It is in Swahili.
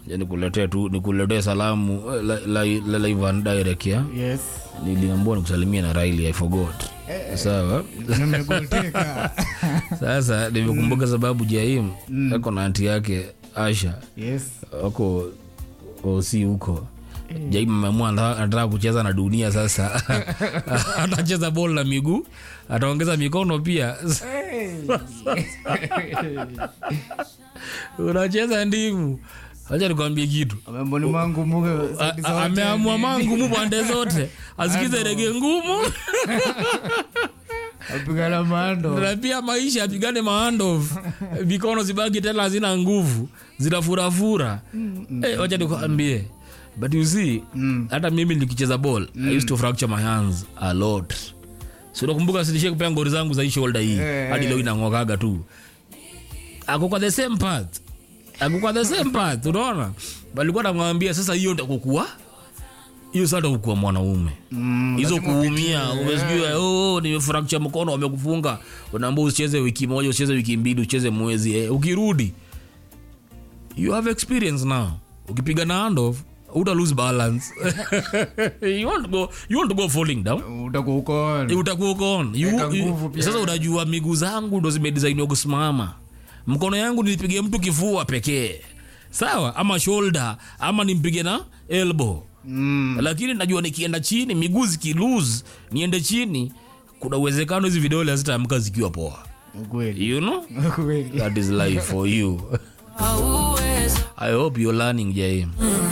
Ja nikuletee tu nikuletee salamu eh, la, la, la, live and direct ya yes niliambiwa nikusalimia na Riley I forgot sawa nimegoteka sasa nimekumbuka sababu Jaim ako na anti yake Asha yes wako osi huko Jaim ameamua anataka anataka kucheza na dunia sasa atacheza bol na miguu ataongeza mikono pia unacheza ndimu acha nikwambie kitu amemboni mwangu muge A- a- ameamua mangumu pande zote asikize rege ngumu apigana mando na pia maisha apigane maandof mikono zibaki tena hazina nguvu zinafurafura Eh, wacha nikuambie but you see hata mimi nikicheza ball i used to fracture my hands a lot si unakumbuka silishie kupea ngori zangu za hii shoulder hii Eh, hadi leo inang'okaga tu ako kwa the same path ako kwa the same path unaona balikuwa namwambia sasa hiyo ndakukua hiyo sasa ndakukua mwanaume Mm, hizo lazima kuumia umesikia oh, nimefrakcha mkono wamekufunga unaambia usicheze wiki moja usicheze wiki mbili usicheze mwezi eh, ukirudi you have experience now ukipiga na handoff uta lose balance you want to go you want to go falling down utakuwa uko on. Eh, utakuwa uko on You- Weka you- nguvu pia. sasa unajua miguu zangu ndo zimedesainiwa kusimama mkono yangu nilipige mtu kifua pekee sawa ama shoulder ama nimpige na elbow Mm, lakini najua nikienda chini miguu zikilose niende chini kuna uwezekano hizi vidole hazitaamka zikiwa poa ukweli you know ukweli that is life for you i hope you're learning jaim